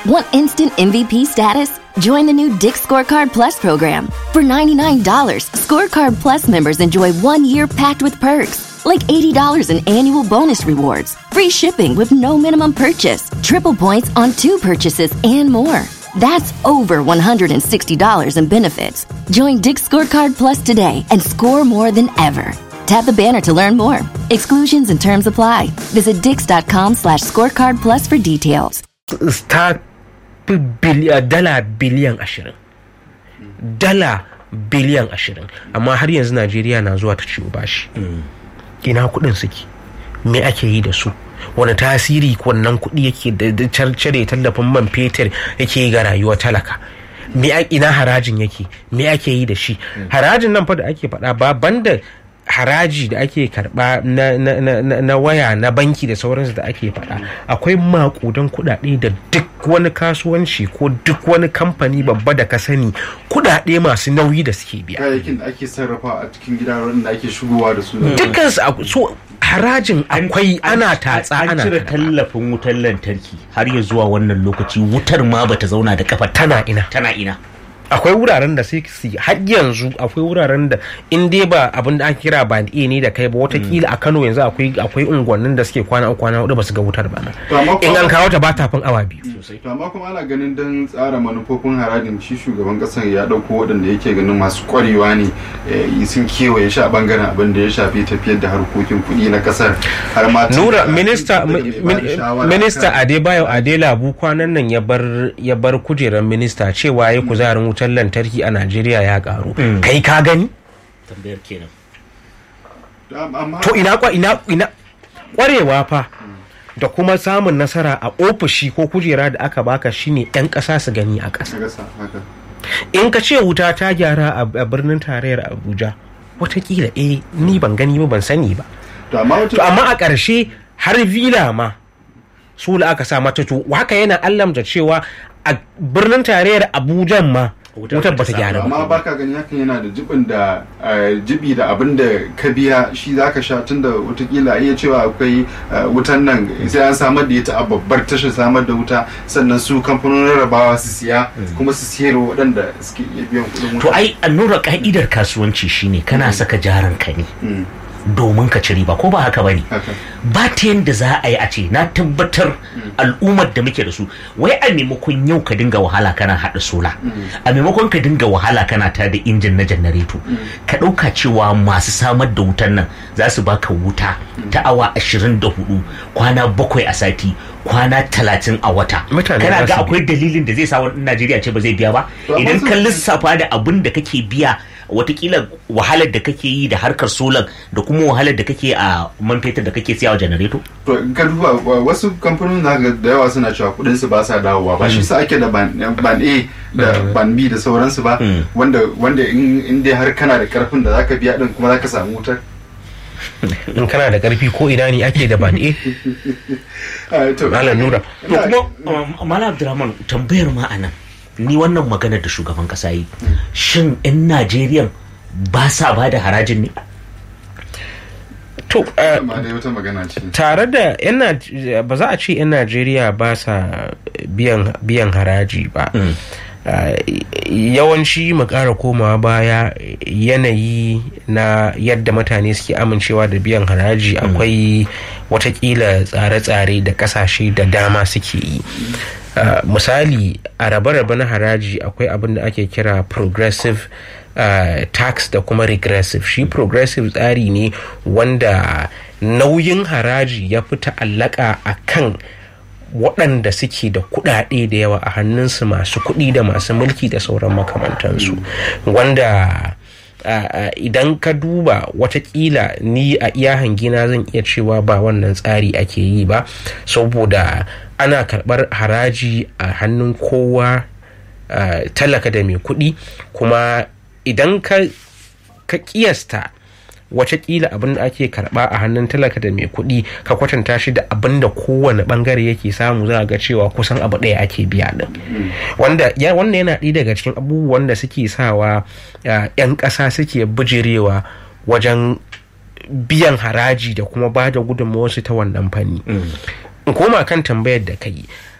Want instant MVP status? Join the new Dick Scorecard Plus program. For $99, Scorecard Plus members enjoy one year packed with perks, like $80 in annual bonus rewards, free shipping with no minimum purchase, triple points on two purchases, and more. That's over $160 in benefits. Join Dick Scorecard Plus today and score more than ever. Tap the banner to learn more. Exclusions and terms apply. Visit dix.com slash scorecard plus for details. ta fi biliya- dala biliyan ashirin dala biliyan ashirin amma har yanzu najeriya na zuwa ta ciwo bashi ina kudin suke me ake yi da su wani tasiri wannan kudi yake da da car- cire tallafin man fetur yake yi ga rayuwar talaka me a- ina harajin yake me ake yi da shi harajin nan fa da ake faɗa ba banda haraji da ake karba na, na, na, na, na waya na banki da sauransu da ake faɗa akwai makudan kuɗaɗe da duk wani kasuwanci ko duk wani kamfani babba da ka sani kuɗaɗe masu nauyi da suke biya kayayyakin da ake sarrafa a cikin gida da ake shigowa da su dukkansu a- so harajin akwai ana tatsa an ana cire karɓa. tallafin wutar lantarki har ya zuwa wannan lokaci wutar ma bata zauna da kafa tana ina tana ina akwai wuraren da sai su har yanzu akwai wuraren da in dai ba abin da ake kira band A ne da kai ba watakila a Kano yanzu akwai akwai unguwannin da suke kwana uku kwana hudu ba su ga wutar ba To amma in kuma- an kawo ta ba ta fin awa biyu to amma kuma ana ganin don tsara manufofin harajin shi shugaban kasar ya dauko waɗanda yake ganin masu kwarewa ne eh, sun kewaye shi a bangaren abin da ya shafi tafiyar da harkokin kuɗi na kasar har ma tun Nura da- minista da ke ba da shawara minista kan- Adebayo Adelabu kwanan nan ya bar ya bar kujerar minista cewa ya kuzarin wutar lantarki a Najeriya ya karu kai ka gani tambayar kenan amma to ina kwa ina ina kwarewa fa da kuma samun nasara a ofishi ko kujera da aka baka shine yan ƙasa su gani a ƙasa a gasa haka in ka ce wuta ta gyara a a birnin tarayyar Abuja watakila eh ni ban gani ba ban sani ba to amma wata to amma a ƙarshe har vila ma su da aka sa mata to haka yana allamta cewa a birnin tarayyar Abuja ma Wutar wutar bata bata gyara ba amma baka gani hakan yana da jibin da eh, jibi da abin da ka biya shi zaka sha tun da watakila iya cewa akwai eh, wutan nan sai an samar da ita a babbar tashar samar da wuta sannan su kamfanonin rarrabawa su siya kuma su siyarwa waɗanda suke iya biyan kuɗin wuta to ai annura ka'idar kasuwanci shine kana saka jarin ka ne Mm, domin ka ci riba ko ba haka bane haka ba ta yadda za a yi a ce na tabbatar al'ummar da muke da su wai a maimakon yau ka dinga wahala kana haɗa sola a maimakon ka dinga wahala kana ta da injin na janareto ka ɗauka cewa masu samar da wutan nan za su baka wuta ta awa 24 kwana bakwai a sati kwana talatin a wata Mutane kana za ga su akwai dalilin da zai sa wani ɗan najeriya ce ba zai biya ba To, amma idan sun- ka lissafa da abin da kake biya watakila wahalar da kake yi da harkar solar da kuma wahalar da kake a man fetur da kake siya wa janareto to in ka duba wa- wasu kamfanonin zaka ga da yawa suna cewa kuɗin su ba sa dawowa ba shi sa ake da ban ban A da ban B da sauransu ba Mm. wanda wanda in in dai har kana da karfin da zaka biya din kuma zaka samu wutar in kana da karfi ko ina ne ake da ban eh Eh, to- Malam Nura. to kuma um, Malam Abdulrahman tambayar ma anan ni wannan magana da shugaban kasa yi shin 'yan Najeriya ba sa ba da harajin ne to eh, amma dai wata magana ce tare da yan Naj- ba za a ce 'yan najeriya ba sa biyan biyan haraji ba Uh, yawanci mu ƙara komawa baya yanayi na yadda mutane suke amincewa da biyan haraji akwai watakila tsare-tsare da ƙasashe da dama suke yi Uh, misali a rabe-rabe na haraji akwai abin da ake kira progressive uh, tax da kuma regressive shi progressive tsari ne wanda nauyin haraji ya fi ta'allaka a kan waɗanda suke da kuɗaɗe da yawa a hannunsu masu kuɗi da masu mulki da sauran makamantansu wanda a- a- idan ka duba watakila ni a iya hangina zan iya cewa ba wannan tsari ake yi ba saboda ana karɓar haraji a hannun kowa a, talaka da mai kuɗi kuma idan ka ka kiyasta watakila abin da ake karba a hannun talaka da mai kuɗi ka kwatanta shi da abin da kowane bangare yake samu za a ga cewa kusan abu ɗaya ake biya din wanda ya wannan yana ɗaya daga cikin abubuwan da suke sawa ah, 'yan ƙasa suke bijirewa wajen biyan haraji da kuma ba da gudunmawarsu ta wannan fanni in koma kan tambayar da kai